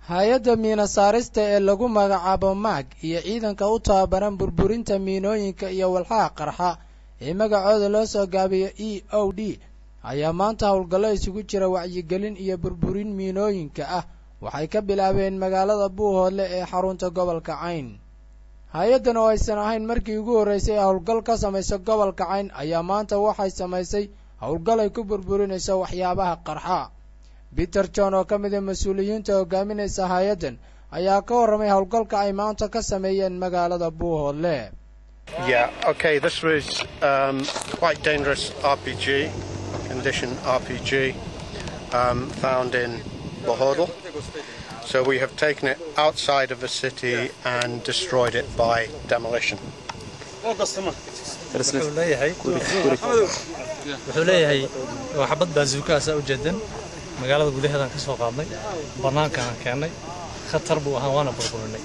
hay-adda miina saarista ee lagu magacaabo maag iyo ciidanka u tababaran burburinta miinooyinka iyo walxaha qarxa ee magacooda loo soo gaabiyo e o d ayaa maanta howlgallo isugu jira wacyigelin iyo burburin miinooyinka ah waxay ka bilaabeen magaalada buuhoodle ee xarunta gobolka cayn hay-addan oo aysan ahayn markii ugu horraysay ee howlgal ka samaysa gobolka cayn ayaa maanta waxay samaysay howlgal ay ku burburinayso waxyaabaha qarxa peter john oo ka mid a mas-uuliyiinta hogaaminaysa hay-addan ayaa ka warramay howlgalka ay maanta ka sameeyeen magaalada buuhoodle Yeah, okay, this was um, quite dangerous RPG, condition RPG, um, found in Bohodl. So we have taken it outside of the city and destroyed it by demolition. wuxuu leeyahay wuxuu leeyahay waa xabad baasuukaasa u jeedan magaalada gudaheedaan ka soo qaadnay bannaankaan keennay khatar buu ahaa waana burburinay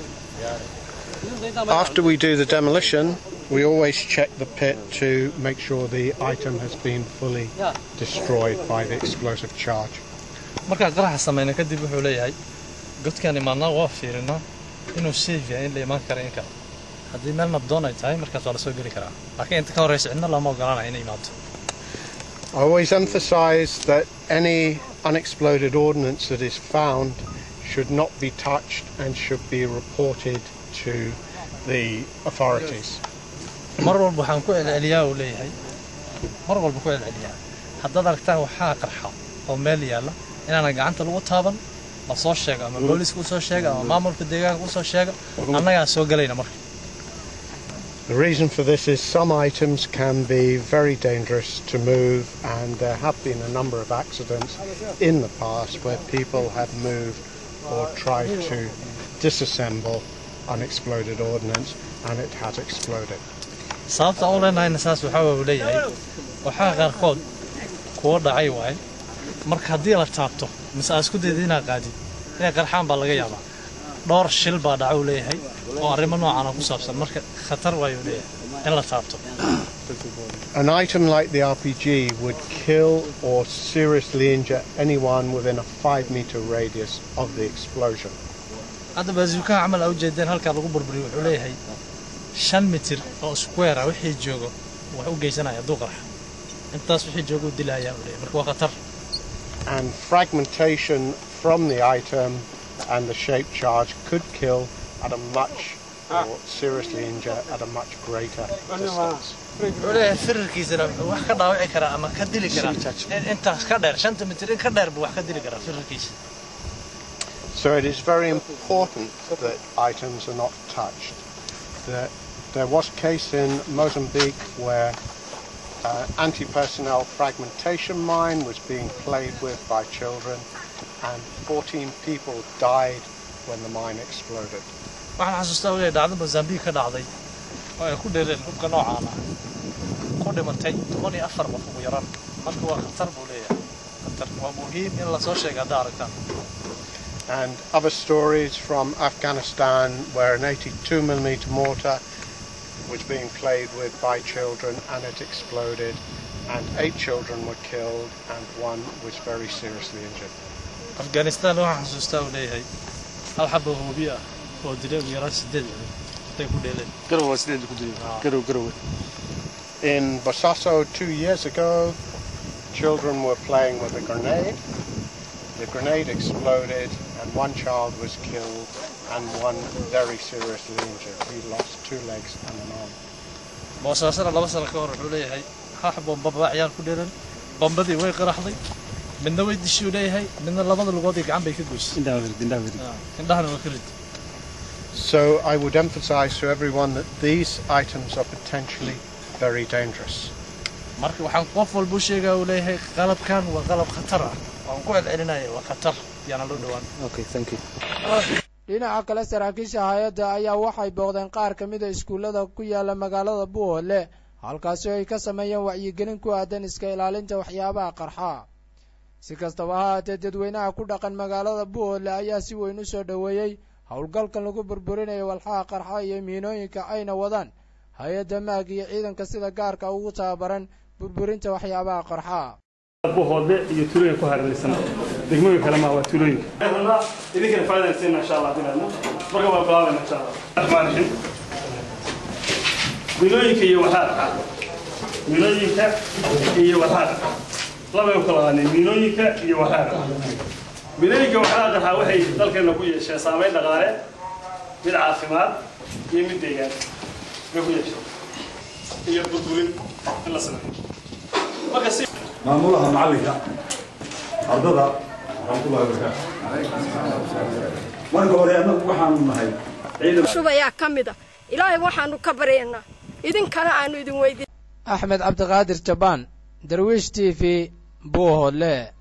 After we do the demolition, we always check the pit to make sure the item has been fully destroyed by the explosive charge. markaan qaraxa samayna kadib wuxuu leeyahay godkaan imaadnaa waa fiirinaa inuu safe yahay in la imaan kara in kale haddii meel nabdoon ay tahay markaas waa la soo geli karaa laakiin inta ka horraysa cidna lama ogolanaya inay imaato I always emphasize that any unexploded ordnance that is found should not be touched and should be reported to the authorities. mar walba waxaan ku celceliyaa uu leeyahay mar walba ku celceliyaa haddaad aragtaan waxaa qarxa oo meel yaalla inaana gacanta lagu taaban la soo sheego ama booliska usoo sheega ama maamulka deegaanka usoo sheega annagaa soo gelayna marka The reason for this is some items can be very dangerous to move, and there have been a number of accidents in the past where people have moved or tried to disassemble unexploded ordnance and it has exploded. sababta aan u leenahayna saas waxaa uu leeyahay waxaa qaarkood kuwa dhacay waaye marka haddii la taabto mise aad isku dayda inaad qaadid inay qarxaan baa laga yaabaa dhowr shil baa dhaca uu leeyahay oo arrimo noocaana ku saabsan marka khatar waayuu leeyahay in la taabto An item like the RPG would kill or seriously injure anyone within a five meter radius of the explosion. hadda baasuukaha camal aa ujeedeen halkaa lagu burburiyo wuxuu leeyahay shan mitir oo square ah wixii joogo wax u geysanaya hadduu qarxa intaas wixii joogo u dilayaa uu leeyahay marka waa khatar And fragmentation from the item and the shape charge could kill at a much or seriously injure at a much greater distance. wuxuu leeyahay firarkiisana wuxuu wax ka dhaawici karaa ama ka dili karaa in intaas ka dheer shanta mitir in ka dheer buu wax ka dili karaa firarkiisa So it is very important that items are not touched. There, there was a case in Mozambique where uh, anti-personnel fragmentation mine was being played with by children and 14 people died when the mine exploded. waxaan xasuustaa weliya dhacdo mosambique ka dhacday oo ay ku dheereen hubka noocaan ah ku dhimatay toban iyo afar qof ugu yaraan marka waa khatar buu leeyahay khatar waa muhiim in lasoo sheega haddaa aragtaan And other stories from Afghanistan where an 82 millimeter mortar was being played with by children and it exploded and eight children were killed and one was very seriously injured. afghanistan waxaan xasuustaa uu leeyahay hal xaba hoobi ah oo dilay ugu yaraan sideed intay ku dheeleen garow waa sideed ku dilay garow garow In Bosaso two years ago, children were playing with a grenade. The grenade exploded and one child was killed and one very seriously injured. He lost two legs and an arm. boosaasana laba sano ka hor wuxuu leeyahay haax bombaba ciyaal ku dheeran bombadii way qaraxday midna way dishuu leeyahay midna labada lugood iyo gacan bay ka goysay indhaha wirid indhaha wirid indhahana waa ka rid So I would emphasize to everyone that these items are potentially very dangerous. marka waxaan qof walba u sheegaa uu leeyahay qalabkan waa qalab khatar ah waan ku celcelinaya waa khatar yaana loo dhowaan okay thank you dhinaca kale saraakiisha hay-adda ayaa waxay booqdeen qaar ka mid a iskuullada ku yaala magaalada buuhoodle halkaasi oo ay ka sameeyeen wacyigelin ku aadan iska ilaalinta waxyaabaha qarxa si kastaba ha haatee dadweynaha ku dhaqan magaalada buuhoodle ayaa si weyn u soo dhoweeyey howlgalkan lagu burburinayo walxaha qarxa iyo miinooyinka ayna wadaan hay-adda maag iyo ciidanka sida gaarka ugu tababaran burburinta waxyaabaha qarxa buuhoodle iyo tuulooyin ku hareeraysan degmooyin kale ma waa tuulooyinka idinkana faa'iidaysteena insha allah dinaadna marka waa bilaabayna insha allah rahmaan rahiim milooyinka iyo waxaadka milooyinka iyo waxaadka labay u kala qaadnay milooyinka iyo waxaadka milooyinka waxaadka waxay dalkeena ku yeesheen saameyn dhaqaale mid caafimaad iyo mid deegaan bay ku yeesheen iyo burburin in la sameeyo marka si maamulaha macallinka ardada raxmatullahi wabarakaatu marka hore annagu waxaanu nahay ciidan shubayaa ka mid a ilaahay waxaanu ka baryaynaa idinkana aanu idin weydiin axmed cabdiqaadir jabaan darwiish t v buuhoodle